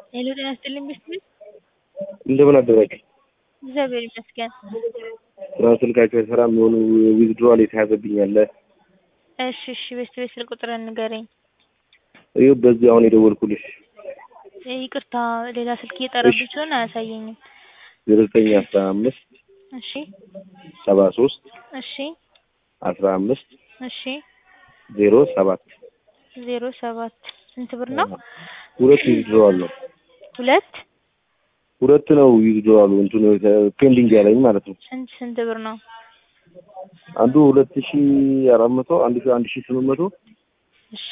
ሄሎ ጤና ይስጥልኝ ቤተሰብ እንደምን አደራችሁ? እግዚአብሔር ይመስገን። ስራ ስልካቸው አይሰራም። የሆኑ ዊዝድሮዋል የተያዘብኝ አለ። እሺ እሺ ቤተሰብ ስልክ ቁጥር ንገረኝ። ይኸው በዚህ አሁን የደወልኩልሽ ይቅርታ ሌላ ስልክ እየጠራብኝ ስለሆነ አያሳየኝም። ዜሮ ዘጠኝ አስራ አምስት እሺ ሰባ ሶስት እሺ አስራ አምስት እሺ ዜሮ ሰባት ዜሮ ሰባት ስንት ብር ነው? ሁለት ዊዝድሮዋል ነው። ሁለት ሁለት ነው ዊዝድሮዋሉ እንትኑ ፔንዲንግ ያለኝ ማለት ነው። ስንት ስንት ብር ነው? አንዱ ሁለት ሺ አራት መቶ አንዱ ሺ አንድ ሺ ስምንት መቶ እሺ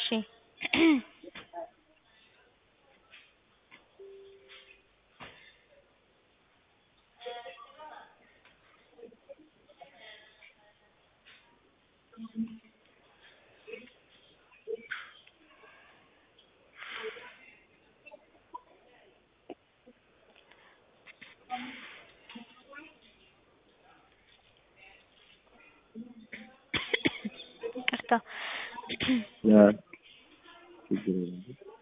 ይቅርታ ያ ችግር የለም።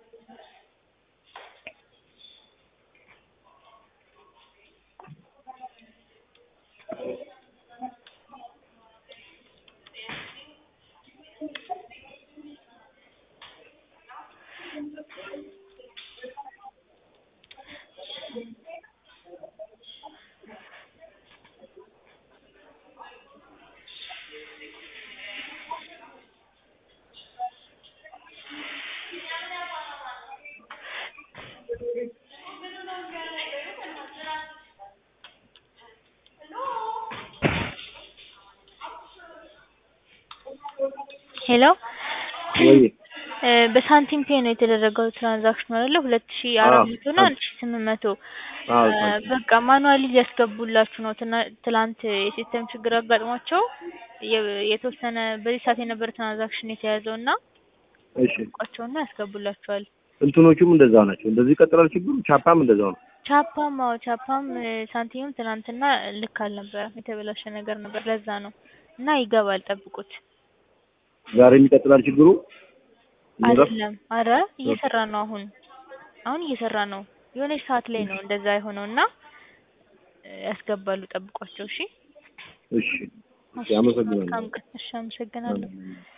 ሄሎ ወይ እ በሳንቲም ፔ ነው የተደረገው ትራንዛክሽኑ አይደለ? ሁለት ሺ አራት መቶ እና አንድ ሺ ስምንት መቶ አዎ እ በቃ ማኑዋሊ ሊያስገቡላችሁ ነው። ትና- ትላንት የሲስተም ችግር አጋጥሟቸው የ- የተወሰነ በዚህ ሰዓት የነበረ ትራንዛክሽን የተያዘው እና እሺ ቋቸውና ያስገቡላችኋል። እንትኖቹም እንደዛ ናቸው። እንደዚህ ይቀጥላል ችግሩ። ቻፓም እንደዛው ነው። ቻፓም አዎ ቻፓም እ ሳንቲምም ትናንትና ልክ አልነበረም። የተበላሸ ነገር ነበር። ለዛ ነው እና ይገባል፣ ጠብቁት። ዛሬም ይቀጥላል ችግሩ። ይኖራል? አይደለም አረ እየሰራ ነው። አሁን አሁን እየሰራ ነው። የሆነች ሰዓት ላይ ነው እንደዛ የሆነው እና እ ያስገባሉ፣ ጠብቋቸው። እሺ እሺ እሺ፣ አመሰግናለሁ። መልካም ቀን። እሺ አመሰግናለሁ። አሜን።